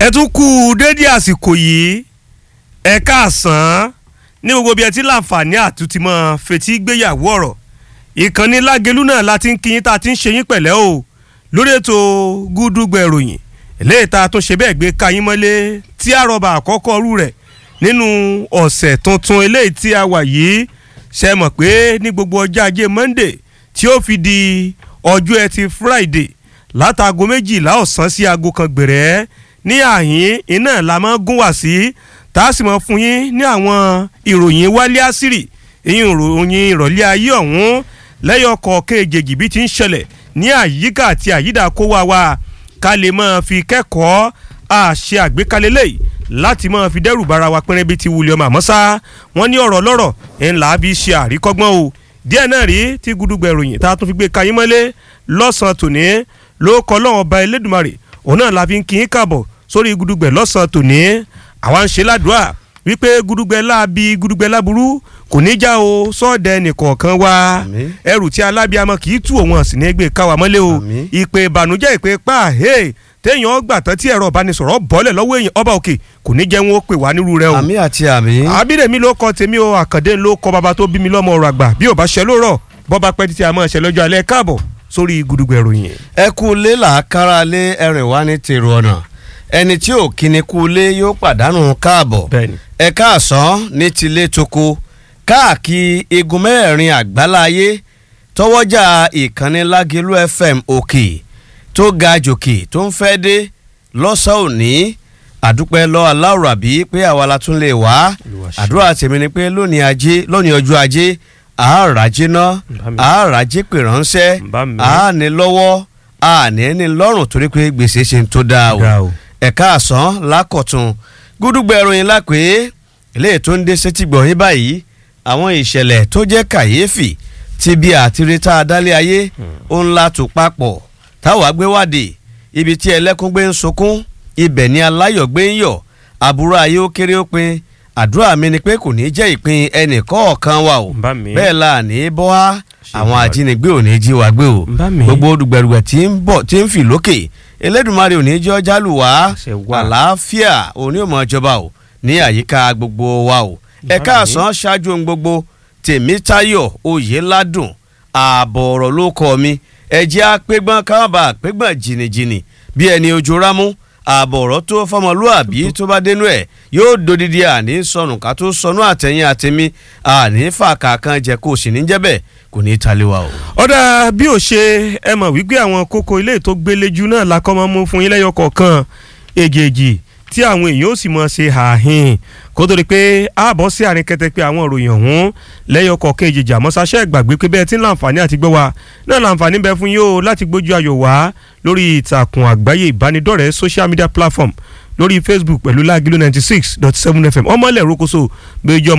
ẹ tún kú dédé àsìkò yìí ẹ káàsán ní gbogbo bí ẹ ti láǹfààní àtúntì mọ́ fetí gbéyàwó ọ̀rọ̀ ìkànnì lágelú náà la ti ń kíyín tá a ti ń ṣe yín pẹ̀lẹ́ o lórí ètò gúdúgbẹ̀ ìròyìn eléyìí tá a tún ṣe bẹ́ẹ̀ gbé kayín mọ́lé tí a rọ̀bà àkọ́kọ́ rú rẹ̀ nínú ọ̀sẹ̀ tuntun eléyìí tí a wà yìí ṣe mọ̀ pé ní gbogbo ọjọ́ ajé Monday tí ó fi di ọjọ́ ẹtì Friday látago méjìlá ọ̀sán sí aago kan gbèrè ní àhín iná la máa gún wá sí tá a sì máa fún yín ní àwọn ìròyìn wálé àṣírí ìyìn ìròyìn ìrọ̀lẹ́ ayé ọ̀hún lẹ́yọ̀ kọ̀ọ̀kan èjèèjì bí ti ń ṣẹlẹ̀ ní àyíká àti àyídà kó wa wa ká lè máa fi kẹ́kọ̀ọ́ àṣẹ àgbékalẹ̀ lẹ́yìn láti máa fi dẹ́rù bara wa pẹ́rẹ́ bíi ti wulẹ̀ ọmọ àmọ́ sá wọ́n ní ọ̀rọ̀ lọ́rọ̀ ńlá bí ṣe àríkọ́gbọ́n o díẹ̀ náà rí tí gudugbẹ̀ ìròyìn tá a tún fi gbé kayín mọ́lé lọ́sàn-án tòní ló kọ́ lọ́wọ́ ọba Elédùmarè òun náà la fi ń kí í kàbọ̀ sórí gudugbẹ̀ lọ́sàn-án tòní àwa ń ṣe ládùúà wípé gudugbẹ̀ láabi gudugbẹ̀ láburú kò ní já o sọ́ọ̀dẹ̀ nìkọ̀ọ̀kan wa ẹrù tí alábíàmọ kì í tú òun àsìn ní ẹgbẹ́ káwa mọ́lẹ̀ o ìpè ìbànújẹ́ ìpè pa hey téèyàn gbà tán tí ẹ̀rọ ìbánisọ̀rọ̀ bọ́lẹ̀ lọ́wọ́ èèyàn ọba òkè kò ní jẹ́ wọn ó pè wá nírú rẹ o. àmì àti àmì. àbídèmí ló kọ tèmi o àkàndé ló kọ bàbá tó bí mi lọ́mọ ọ̀rọ̀ àgbà bí ò bá ṣe lórọ̀ bọ́ba pẹ́ títí a máa ṣe lọ́jọ́ alẹ́ káàbọ̀ sórí gudugbẹ̀ ròyìn. ẹ kú lé làákàrà lé ẹrìn wá ní tèrò ọ̀nà ẹni tí ò kíni kú lé yóò pàdánù káàbọ̀ bẹ́ẹ̀ni. ẹ káàsán ní tilé toko káàkiri igun mẹ́rin àgbáláyé tọwọ́jà ìkànnì lágẹ̀lú fm òkè tó ga jòkè tó ń fẹ́ dé lọ́sàn-án òní àdúpẹ́ lọ aláwọ̀ àbí pé àwa la tún lè wá àdúrà tèmi ni pé lónìí ajé lónìí ọjọ́ ajé àárajé ná àárajé pè ránṣẹ́ àání lọ́wọ́ àní ní lọ́rùn torí pé gbèsè ṣe ń tó dáa o ẹ̀ka àsán lákọ̀tún gúdúgbẹ̀ ìròyìn lápè eléyìí tó ń dé sétí gbọ̀nyìn báyìí àwọn ìṣẹ̀lẹ̀ tó jẹ́ kàyéfì ti bí àtirítà adálé ayé ó ń la tò papọ̀ táwa gbé wádìí ibi tí ẹlẹ́kún gbé ń sunkún ibẹ̀ ni aláyọ̀ gbé ń yọ̀ àbúrò ayé ó kéré ó pin àdúrà mi ni pé kò ní jẹ́ ìpín ẹnì kọ̀ọ̀kan wa o bẹ́ẹ̀ la ní bọ́ á àwọn ajínigbé ò ní jí wa gbé o gbogbo dùgbẹ̀dùgbẹ̀ tí ń bọ̀ tí ń fì lókè Elédùmarè ò ní jẹ́ ọjà lù wá àlàáfíà òní ò mọ ìjọba o ní àyíká gbogbo wa o ẹ̀ka àsán ṣáájú ohun gbogbo Tèmítáyọ̀ Oyèládùn ààbọ̀ ọ̀rọ̀ ló kọ́ mi ẹ̀jẹ̀ apẹ́gbọ́n káwábà apẹ́gbọ́n jìnnìjìnnì bí ẹni ojú rámú ààbọ̀ ọ̀rọ̀ tó fọmọlúàbí tó bá dénú ẹ̀ yóò dodidi àní sọnù ká tó sọnù àtẹ̀yìn àtẹ̀mí àní fàkà kan jẹ́ kó o sì ní jẹ́bẹ̀ kò ní í taliwa o. ọ̀dà bí ó ṣe ẹ mọ̀ wípé àwọn kókó ilé tó gbéléjú náà la kọ́ máa mú fún yín lẹ́yọ kọ̀ọ̀kan èjèèjì tí àwọn èèyàn ó sì mọ̀ ṣe àhìn kó tó di pé ààbọ̀ sí àárín kẹtẹ pé àwọn ìròyìn ọ̀hún lẹ́yọ kọ̀ọ̀kan èjèèjì àmọ́ sáṣẹ́ ìgbàgbé pé bẹ́ẹ̀ tí ń láǹfààní àti gbọ́ wa náà láǹfààní bẹ fún yín o láti gbójú ayọ̀ wá lórí ìtàkùn àgbáyé ìbánidọ́rẹ̀ẹ́ social media platform lórí Facebook pẹ̀lú Lágìlú ninety six dot seven FM ọmọlẹ̀ rokoṣo gbẹjọ́